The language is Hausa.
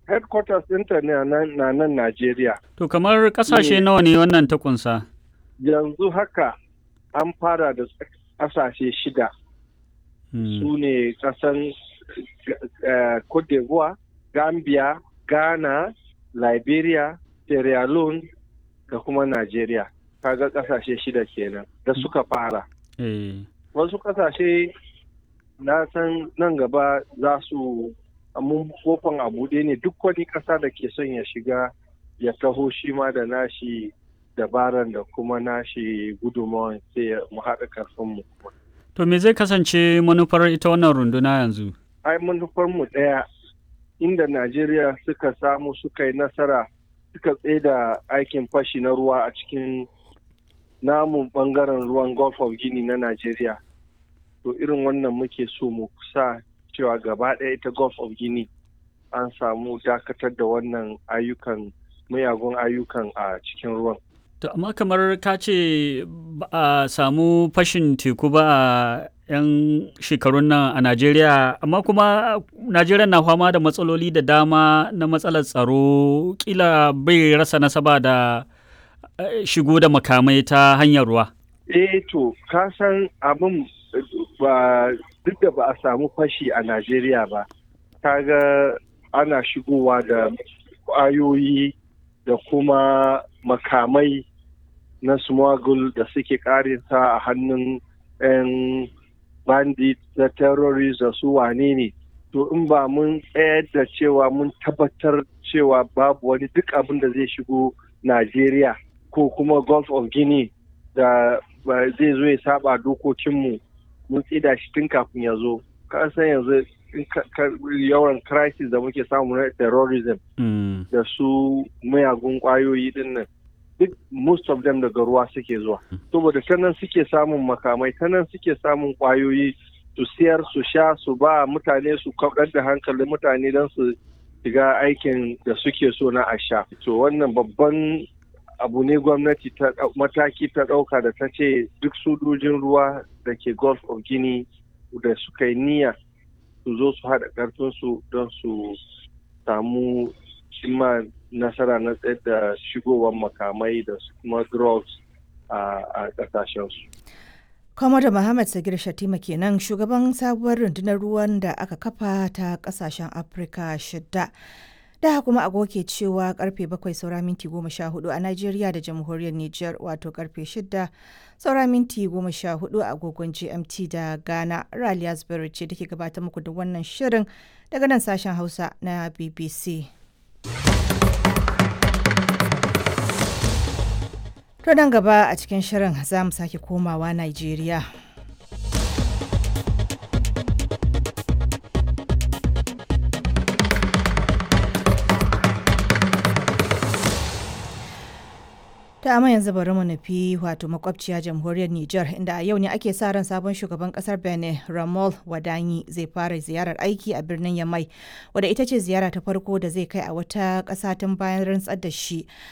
headquarters ɗinta ne na nan Najeriya. To kamar ƙasashe nawa ne wannan ta kunsa? Yanzu haka an fara da ƙasashe shida. Su ne ƙasan Cote d'Ivoire, Gambia, Ghana, Liberia, Sierra Leone da kuma Najeriya. Kaga ƙasashe shida kenan da suka fara. Wasu ƙasashe na san nan gaba za su mun kofan a buɗe ne duk wani ƙasa da ke son ya shiga ya taho shi ma da nashi dabaran da kuma nashi gudunmawan sai mu haɗa karfinmu. To me zai kasance manufar ita wannan runduna yanzu? Ai manufar mu ɗaya inda Najeriya suka samu suka yi nasara suka da aikin fashi na ruwa a cikin namun ɓangaren ruwan Gulf of Guinea na Najeriya. To irin wannan muke so mu sa cewa gaba ɗaya ita Gulf of Guinea an samu dakatar da wannan ayyukan mayagun ayyukan a cikin ruwan. To amma kamar ka ce ba a samu fashin teku ba a 'yan shekarun nan a Najeriya, amma kuma Najeriya na fama da matsaloli da dama na matsalar tsaro kila bai rasa nasaba da shigo da makamai ta hanyar ruwa. Eh to, ka san abin ba duk da ba a samu fashi a Najeriya ba, kaga ana shigowa da ƙwayoyi da kuma makamai na smuggle da suke karinsa a hannun 'yan bandit da terrorist da su wane ne. To in ba mun tsayar da cewa mun tabbatar cewa babu wani duk abin da zai shigo Najeriya ko kuma Gulf of Guinea da zai zo ya saba dokokinmu mun tsida shi tun kafin ya zo ka san yanzu yawan crisis da muke samu na terrorism da su mayagun kwayoyi din nan duk most of them daga ruwa suke zuwa saboda ta nan suke samun makamai ta nan suke samun kwayoyi su siyar su sha su ba mutane su kaɗar da hankalin mutane don su shiga aikin da suke so na a sha to wannan babban abu ne gwamnati ta mataki ta ɗauka da ta ce duk sojojin ruwa da ke gulf of guinea da suka yi niyya su zo su haɗa ƙarfinsu don su samu cimma nasara na tsayar da shigowar makamai da kuma drugs a ƙasashensu. Kwamada Muhammad Sagir Shatima kenan shugaban sabuwar rundunar ruwan da aka kafa ta ƙasashen Afirka shidda. da kuma agogo ke cewa karfe 7 saura minti 14 a Najeriya da jamhuriyar Nijar wato karfe 6 saura minti 14 a agogon GMT da Ghana Raliya Zubairu ce take gabatar muku da wannan shirin daga nan sashen Hausa na BBC. To nan gaba a cikin shirin za mu sake komawa Najeriya. ta amma yanzu bari mu nufi wato makwabciya jamhuriyar Nijar inda a yau ne ake sa ran sabon shugaban kasar Benin Ramol Wadanyi zai fara ziyarar aiki a birnin Yamai wadda ita ce ziyara ta farko da zai kai a wata ƙasa tun bayan rantsar da shi